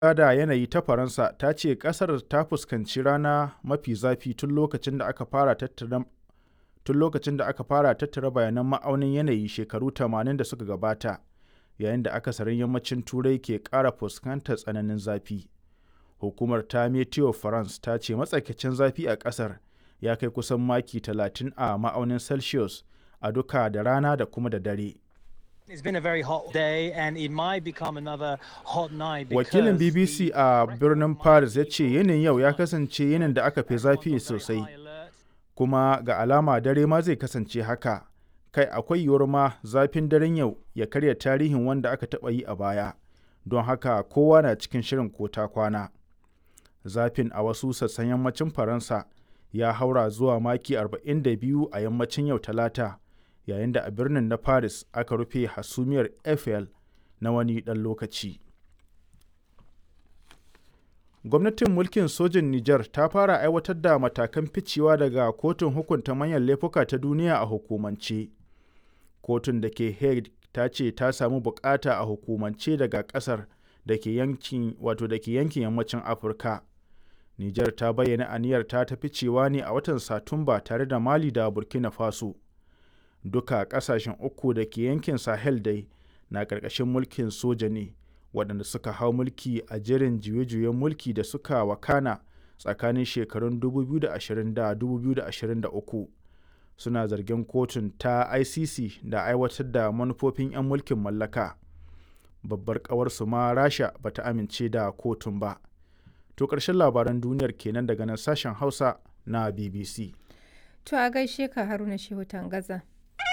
da yanayi ta Faransa ta ce ƙasar ta fuskanci rana mafi zafi tun lokacin da aka fara tattara tun lokacin da aka fara tattara bayanan ma'aunin yanayi shekaru 80 da suka gabata yayin da akasarin yammacin turai ke ƙara fuskantar tsananin zafi hukumar ta meteo france ta ce matsakaicin zafi a ƙasar ya kai kusan maki 30 a ma'aunin celsius a duka da rana da kuma da dare It's been a very hot day and it might become another hot night wakilin because bbc the a birnin paris ya ce yinin yau ya kasance yinin da aka fi zafi sosai high alert. kuma ga alama dare ma zai kasance haka kai akwai yiwuwar ma zafin daren yau ya karya tarihin wanda aka taɓa yi a baya don haka kowa na cikin shirin ko ta kwana zafin a wasu sassan yammacin faransa ya haura zuwa maki 42 a yammacin yau talata yayin da a birnin na paris aka rufe hasumiyar eiffel na wani ɗan lokaci gwamnatin mulkin sojin niger ta fara aiwatar da matakan ficewa daga kotun hukunta manyan laifuka ta duniya a hukumance kotun da ke hague ta ce ta samu bukata a hukumance daga kasar da ke yankin wato da ke yankin yammacin afirka niger ta bayyana aniyar ta ta ficewa ne a watan satumba tare da mali da burkina faso duka kasashen uku da ke yankin sahel dai na ƙarƙashin mulkin soja ne waɗanda suka hau mulki a jerin juye-juyen mulki da suka wakana tsakanin shekarun 2020 da 2023 suna zargin kotun ta icc da aiwatar da manufofin 'yan mulkin mallaka babbar ƙawarsu ma rasha ba ta amince da kotun ba to ƙarshen labaran duniyar kenan daga nan sashen hausa na bbc To a gaishe ka Haruna Shehu Tangaza.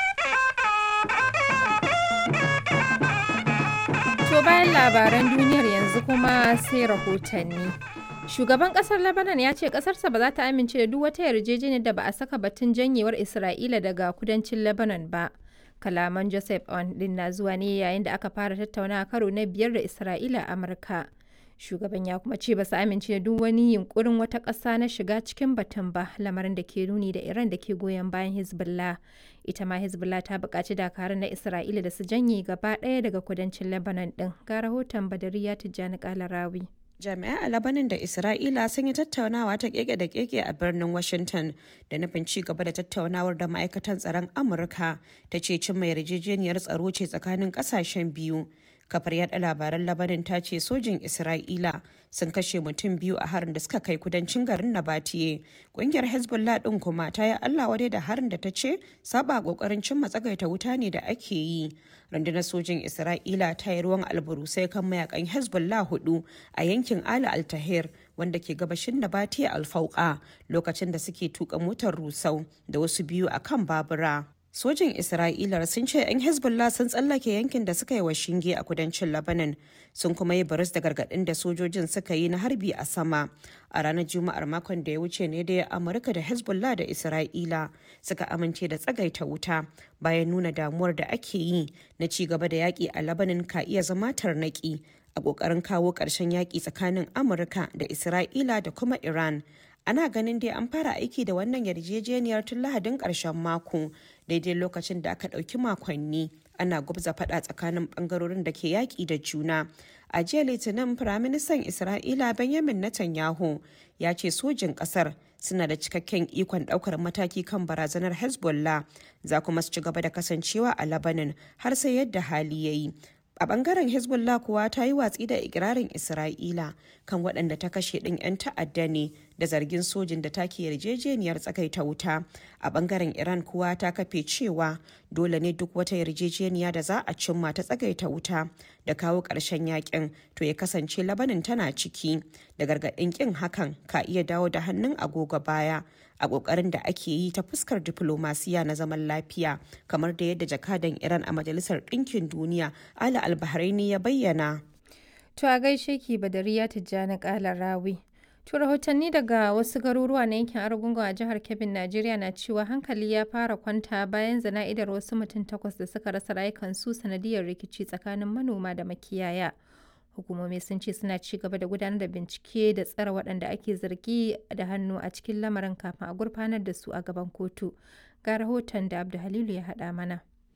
To bayan labaran duniyar yanzu kuma sai rahotanni. Shugaban kasar Lebanon ya ce kasarsa ba za ta amince da duk wata yarjejeniyar da ba a saka batun janyewar Isra'ila daga kudancin Lebanon ba. Kalaman Joseph On din na zuwa ne yayin da aka fara tattaunawa karo na biyar da Isra'ila a Amurka. Shugaban ya kuma ce ba su amince da duk wani yunkurin wata ƙasa na shiga cikin batun ba lamarin da ke nuni da Iran da ke goyon bayan Hezbollah. Ita ma Hezbollah ta buƙaci dakarun na Isra'ila da su janye gaba ɗaya daga kudancin Lebanon ɗin. Ga rahoton Badariya Tijjani Kalarawi. Jami'ai a Labanin da Isra'ila sun yi tattaunawa ta keke da keke a birnin Washington da nufin ci gaba da tattaunawar da ma'aikatan tsaron Amurka ta ce cimma yarjejeniyar tsaro ce tsakanin kasashen biyu. Kafar yada labaran Labanin ta ce sojin Isra'ila sun kashe mutum biyu a harin da suka kai kudancin garin Nabatiye. Kungiyar Hezbollah din kuma ta yi Allah wadai da harin da ta ce saba kokarin cimma tsagaita wuta ne da ake yi. Rundunar sojin Isra'ila ta yi ruwan alburusai kan mayakan Hezbollah hudu a yankin Ali Altahir wanda ke gabashin Nabatiye Alfauka lokacin da suke tuka motar rusau da wasu biyu a kan babura. Sojin Isra'ila sun ce 'yan Hezbollah sun tsallake yankin da suka yi wa shinge a kudancin Lebanon sun kuma yi baris da gargaɗin da sojojin suka yi na harbi a sama. A ranar Juma'ar makon da ya wuce ne da Amurka da Hezbollah da Isra'ila suka amince da tsagaita wuta bayan nuna damuwar da ake yi na ci gaba da yaƙi a Lebanon ka iya zama tarnaƙi a ƙoƙarin kawo ƙarshen yaƙi tsakanin Amurka da Isra'ila da kuma Iran. ana ganin dai an fara aiki da wannan yarjejeniyar tun lahadin ƙarshen mako daidai lokacin da aka ɗauki makonni ana gubza faɗa tsakanin ɓangarorin da ke yaƙi da juna a jiya litinin firaministan isra'ila benjamin netanyahu ya ce sojin ƙasar suna da cikakken ikon ɗaukar mataki kan barazanar hezbollah za kuma su ci gaba da kasancewa a labanin har sai yadda hali ya yi a bangaren hezbollah kuwa ta yi watsi da ikirarin isra'ila kan waɗanda ta kashe ɗin 'yan ta'adda ne da zargin sojin da take yarjejeniyar tsakaita wuta a bangaren iran kuwa ta kafe cewa dole ne duk wata yarjejeniya da za a cimma ta tsagaita wuta da kawo ƙarshen yakin to ya kasance labanin tana ciki da gargaɗin ƙin hakan ka iya dawo da hannun agogo baya a ƙoƙarin da ake yi ta fuskar diflomasiya na zaman lafiya kamar da yadda jakadan iran a majalisar ɗinkin duniya ala albahraini ya bayyana To a gaishe ki Badariya Tijjani Kalarawi. To rahotanni daga wasu garuruwa na yankin Argungun a jihar Kebbi, Najeriya na cewa hankali ya fara kwanta bayan zana'idar wasu mutum takwas da suka rasa rayukansu sanadiyar rikici tsakanin manoma da makiyaya. Hukumomi sun ce suna ci gaba da gudanar da bincike da tsare waɗanda ake zargi da hannu a cikin lamarin kafin a gurfanar da su a gaban kotu. Ga rahoton da Abdu Halilu ya haɗa mana.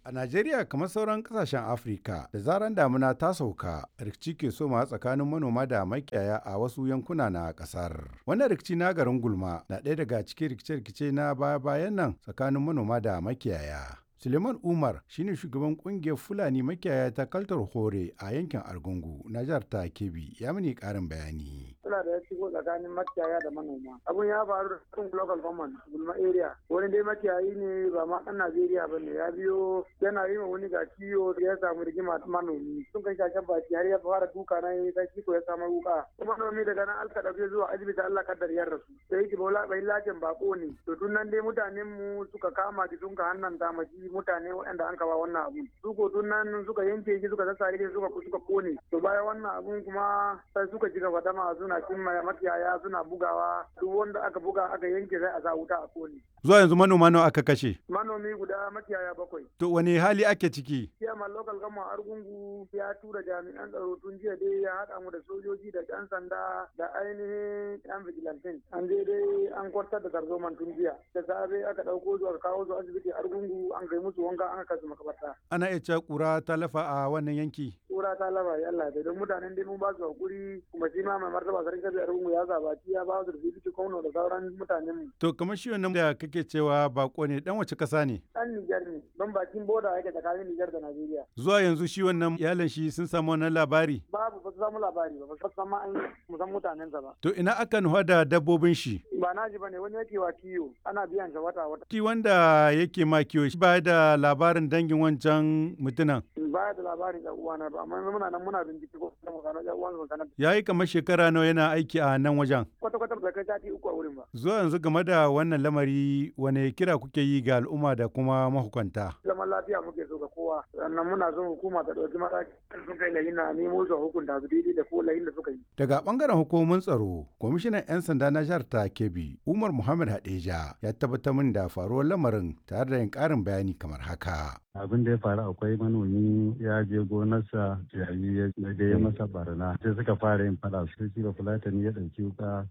A Najeriya kamar sauran kasashen Afirka da zaran damuna ta sauka rikici ke soma tsakanin manoma da makiyaya a wasu yankuna na kasar. Wannan rikici na garin Gulma na ɗaya daga cikin rikice-rikice na baya-bayan nan tsakanin manoma da makiyaya. Suleiman Umar shine shugaban kungiyar Fulani makiyaya ta Kaltar Hore a yankin Argungu na jihar ta Kebbi ya mini karin bayani. Suna da ya shigo tsakanin makiyaya da manoma. Abun ya faru da cikin local government Gulma area. Wani dai makiyayi ne ba ma ɗan Najeriya ba ne ya biyo yana yi ma wani ga kiyo ya samu rigima manomi. Sun kai shashen baki har ya fara duka na yi ta kiko ya samu wuka. Manomi daga nan alka ɗauke zuwa asibiti Allah kaddar ya rasu. Sai ki bola bai lajin bako ne. To tun nan dai mutanen mu suka kama ki sun ka hannan damaji mutane waɗanda an kawa wannan abun su ko tun nan suka yanke shi suka sassare shi suka suka kone to bayan wannan abun kuma sai suka ji gaba dama suna cimma makiyaya suna bugawa duk wanda aka buga aka yanke sai a sa wuta a kone Zuwa yanzu manoma nawa aka kashe? manomi guda makiyaya bakwai To wani hali ake ciki? Chairman local government Argungu ya tura jami'an tsaro tun jiya dai ya haɗa mu da sojoji da ƴan sanda da ainihin ƴan vigilantin. An je dai an kwartar da tarzoman tun jiya. Da safe aka ɗauko su aka kawo su asibiti Argungu an kai musu wanka an kai su makabarta. Ana iya cewa ƙura ta lafa a wannan yanki. Kura ta laba ya Allah dai don mutanen dai mun ba su hakuri kuma shi ma mai martaba sarki kabi Argungu ya zabaci ya ba su da bibiti kwano da sauran mutanen mu. To kamar shi wannan da kake cewa bako ne dan wace ƙasa ne? Ɗan Nijar ne don bakin boda yake tsakanin Nijar da Najeriya. Zuwa yanzu shi wannan iyalan shi sun samu wannan labari. Babu ba su samu labari ba ba su san ma an musan mutanensa ba. To ina aka nufa da dabbobin shi? Ba na ji ba ne wani yake wa kiyo ana biyan shi wata wata. Shi wanda yake ma kiwo shi ba da labarin dangin wancan mutunan. Ba da labarin ɗan uwana ba amma muna nan muna bincike ko kuma gano ɗan uwan su sanar. Ya yi kamar shekara nawa yana aiki a nan wajen. Kwata kwata ba kai sati uku a wurin ba. Zuwa yanzu game da wannan lamari wane kira kuke yi ga al'umma da kuma mahukunta? Zaman lafiya muke so ga kowa sannan muna son hukuma ta ɗauki mataki sun kai lahin na nemo su a hukunta su daidai da ko lahin da suka yi. Daga bangaren hukumomin tsaro, kwamishinan 'yan sanda na jihar ta Kebbi, Umar Muhammad Hadeja ya tabbatar min da faruwar lamarin tare da yin ƙarin bayani kamar haka. abin da ya faru akwai manomi ya je gonarsa yayi ya da ya masa barna sai suka fara yin fada sai shi ba fulatani ya ɗauki wuka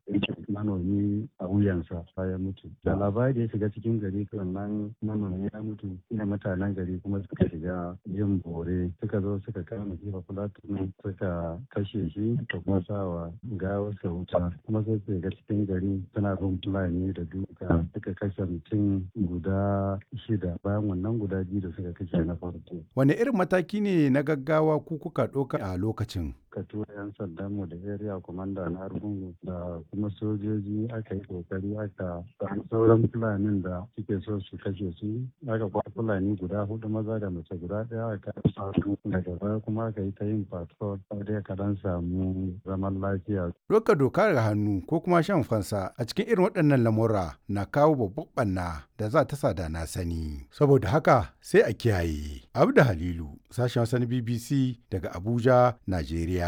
manomi a wuyansa ya mutu da labari ya shiga cikin gari nan manomi ya mutu ina mutanen gari kuma suka shiga yin bore suka zo suka kama shi ba fulatani suka kashe shi da kuma sawa gawarsa wuta kuma sai su shiga cikin gari suna bin fulani da duka suka kashe mutum guda shida bayan wannan guda biyu da suka kashe na farko. Wane irin mataki ne na gaggawa ku kuka ɗauka a lokacin? Ka tura 'yan sandan mu da area commander na Argungu da kuma sojoji aka yi kokari aka samu sauran fulanin da suke so su kashe su aka kwa fulani guda hudu maza da mace guda ɗaya aka samu daga baya kuma aka yi ta yin patrol dai ka dan samu zaman lafiya. Doka doka ga hannu ko kuma shan fansa a cikin irin waɗannan lamura na kawo babban ɓanna da za ta sada na sani. Saboda haka sai a kiyaye. Abda Halilu, sashen wasan BBC daga Abuja, Najeriya.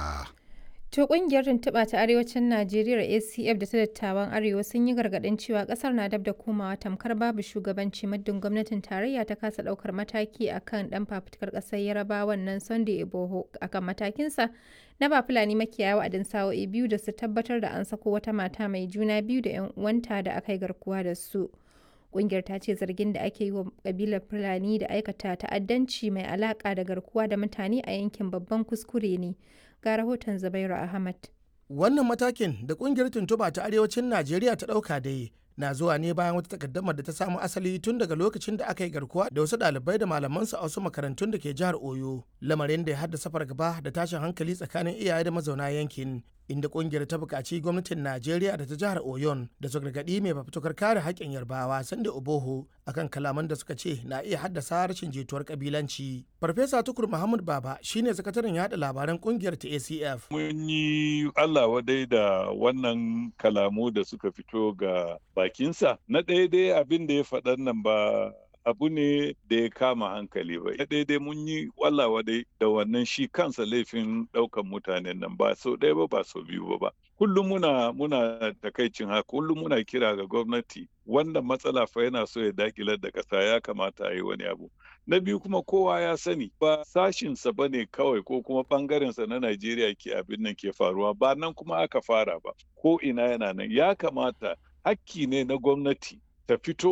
To kungiyar tuntuɓa ta arewacin Najeriya ACF da ta dattawan Arewa sun yi gargaɗin cewa ƙasar na dab da komawa tamkar babu shugabanci muddin gwamnatin tarayya ta kasa ɗaukar mataki akan ɗan fafutukar ƙasar Yarabawan nan Sunday Iboho akan matakinsa na ba Fulani makiyaya wa'adin sa'o'i biyu da su tabbatar da an sako wata mata mai juna biyu da 'yan uwanta da aka yi garkuwa da su. Ƙungiyar ta ce zargin da ake yi wa kabilar Fulani da aikata ta'addanci mai alaƙa da garkuwa da mutane a yankin babban kuskure ne. Ga rahoton Zubairu Ahmad. Wannan matakin da kungiyar tuntuba ta arewacin Najeriya ta ɗauka dai na zuwa ne bayan wata takaddamar da ta samu asali tun daga lokacin da aka yi garkuwa da wasu ɗalibai da malamansu a wasu makarantun da ke jihar Oyo, lamarin da ya haddasa fargaba da tashin hankali tsakanin iyaye da mazauna yankin. Inda kungiyar ta buƙaci gwamnatin Najeriya da ta jihar Oyon da su gargaɗi mai fafutukar kare haƙƙin Yarbawa Sande Oboho akan kalaman da suka ce na iya haddasa rashin jituwar kabilanci. Farfesa Tukur Muhammad Baba shine sakataren yada labaran kungiyar ta ACF. Mun yi Allah wadai da wannan kalamu da suka fito ga bakinsa. Na ɗaya dai abin da ya faɗan nan ba abu ne da ya kama hankali ba. Na ɗaya dai mun yi wallawa dai da wannan shi kansa laifin ɗaukan mutanen nan ba sau ɗaya ba ba sau biyu ba ba. Kullum muna muna takaicin haka kullum muna kira ga gwamnati wannan matsala fa yana so ya dakilar da ƙasa ya kamata a yi wani abu. Na biyu kuma kowa ya sani ba sashinsa ba ne kawai ko kuma ɓangarensa na Najeriya ke abin nan ke faruwa ba nan kuma aka fara ba ko ina yana nan ya kamata hakki ne na gwamnati ta fito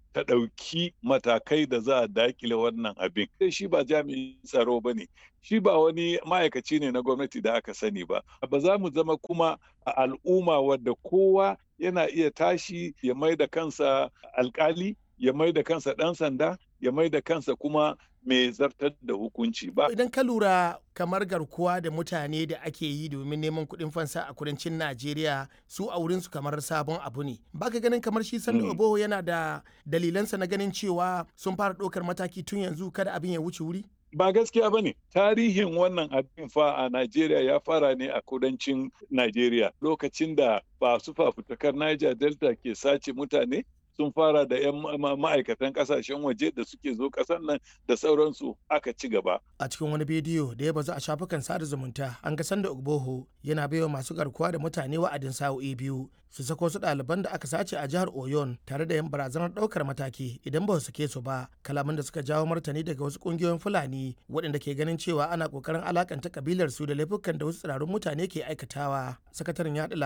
ta ɗauki matakai da za a dakile wannan abin. Sai shi ba jami'in tsaro ba ne, shi ba wani ma'aikaci ne na gwamnati da aka sani ba. Ba za mu zama kuma a al'umma wadda kowa yana iya tashi ya mai da kansa alkali, ya mai da kansa ɗan sanda, ya mai da kansa kuma mai zartar da hukunci ba. Idan ka lura kamar garkuwa da mutane da ake yi domin neman kuɗin fansa a kudancin Najeriya su a wurinsu kamar sabon abu ne. Baka ganin kamar shi Sanda Oboho yana da dalilansa na ganin cewa sun fara ɗaukar mataki tun yanzu kada abin ya wuce wuri? Ba gaskiya ba ne, tarihin wannan abin fa a Najeriya ya fara ne a kudancin Najeriya lokacin da ba su fafutukar Niger Delta ke sace mutane sun fara da 'yan ma'aikatan kasashen waje da suke zo kasan nan da sauransu aka ci gaba. A cikin wani bidiyo da ya bazu a shafukan sada zumunta an ga sanda Ogboho yana baiwa masu garkuwa da mutane wa'adin sa'o'i biyu su sako su ɗaliban da aka sace a jihar Oyon tare da yin barazanar ɗaukar mataki idan ba su sake su ba kalaman da suka jawo martani daga wasu ƙungiyoyin Fulani waɗanda ke ganin cewa ana ƙoƙarin alakanta kabilar su da laifukan da wasu tsirarun mutane ke aikatawa. Sakataren yaɗa